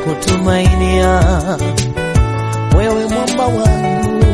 kutumainia wewe mwamba wangu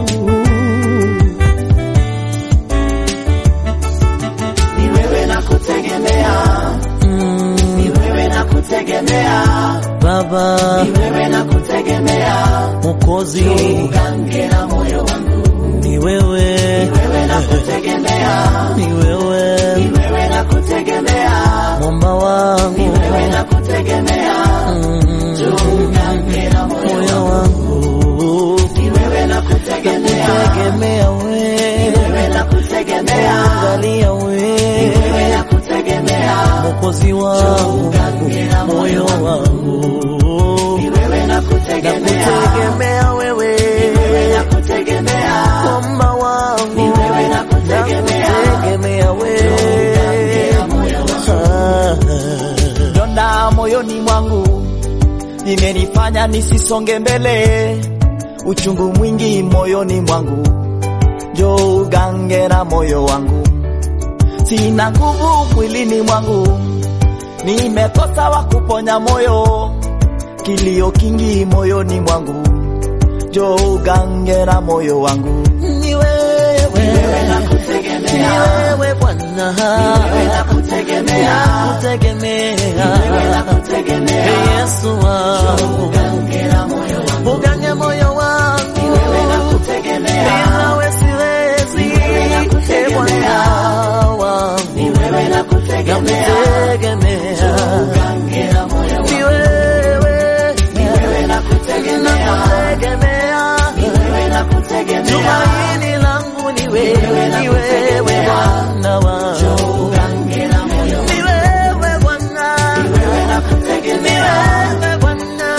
ni wewe na kutegemea, mm, ni wewe na kutegemea, Baba ni wewe na kutegemea, Mwokozi ugange na moyo wangu, ni wewe, ni wewe na kutegemea, ni wewe ni wewe na kutegemea, mwamba ni wangu wewe na kutegemea, mm, ugange na moyo moyo wangu, wangu ni wewe na kutegemea, tegemea ni wewe, wewe na kutegemea, angalia ni wewe wewe na kutegemea, Mwokozi wangu moyo wangu ni wewe na kutegemea, nakutegemea wewe wewe na kutegemea, mwamba wangu ni wewe na kutegemea, nakutegemea wewe moyo wangu. Ah, donda moyoni mwangu imenifanya nisisonge mbele, uchungu mwingi moyoni mwangu, njoo ugange na moyo wangu, sina nguvu mwilini mwangu, nimekosa wa kuponya moyo, kilio kingi moyoni mwangu, njoo ugange na moyo wangu, ni wewe ni wewe Bwana kutegemea, nakutegemea Yesu wangu ugange moyo wangu bila wewe siwezi e Bwana wangu nakutegemea ni wewe nakutegemea tumaini langu ni wewe ni wewe Bwana wangu ni wewe Bwana ni wewe Bwana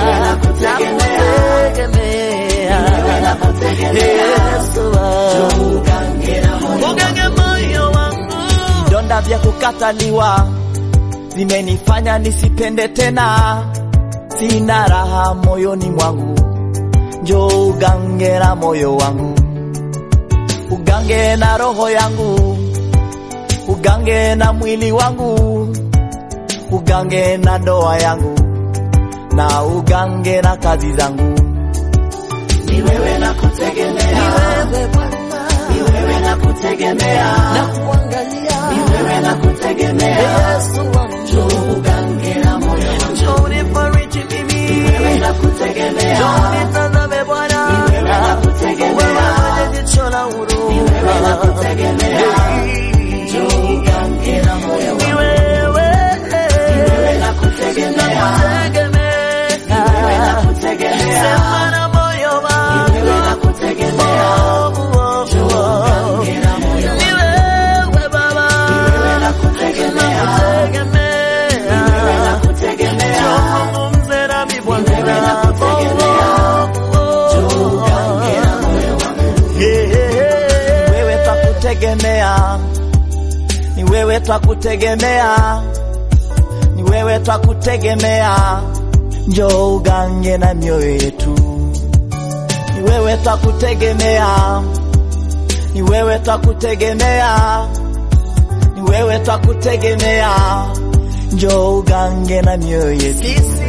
nakutegemea Yesu wangu ugange moyo wangu Donda vya kukataliwa vimenifanya nisipende tena, sina raha moyoni mwangu, njoo ugange na moyo wangu, ugange na roho yangu, ugange na mwili wangu, ugange na ndoa yangu, na ugange na kazi zangu. Ni wewe na ni kutegemea, wewe Bwana ni wewe na kutegemea, nakuangalia ni wewe na kutegemea. Yesu wangu ugange na moyo wangu, njoo unifariji mimi wewe na kutegemea, njoo nitazame Bwana wewe na kutegemea. wewe mwenye jicho la huruma wewe na kutegemea, njoo ugange na moyo ni wangu, wewe wewe na kutegemea, wewe na kutegemea, sema na moyo wewe na kutegemea, wangu njoo ugange na moyo wangu, ni wewe Baba wewe na kutegemea, wewe na kutegemea, Zungumze nami Bwana Wewe na kutegemea, njoo ugange na moyo wangu. wewe twakutegemea, ni wewe twakutegemea, ni wewe twakutegemea, njoo ugange na mioyo yetu. Ni wewe twakutegemea, ni wewe twakutegemea, ni wewe twakutegemea, njoo ugange na mioyo yetu. Sisi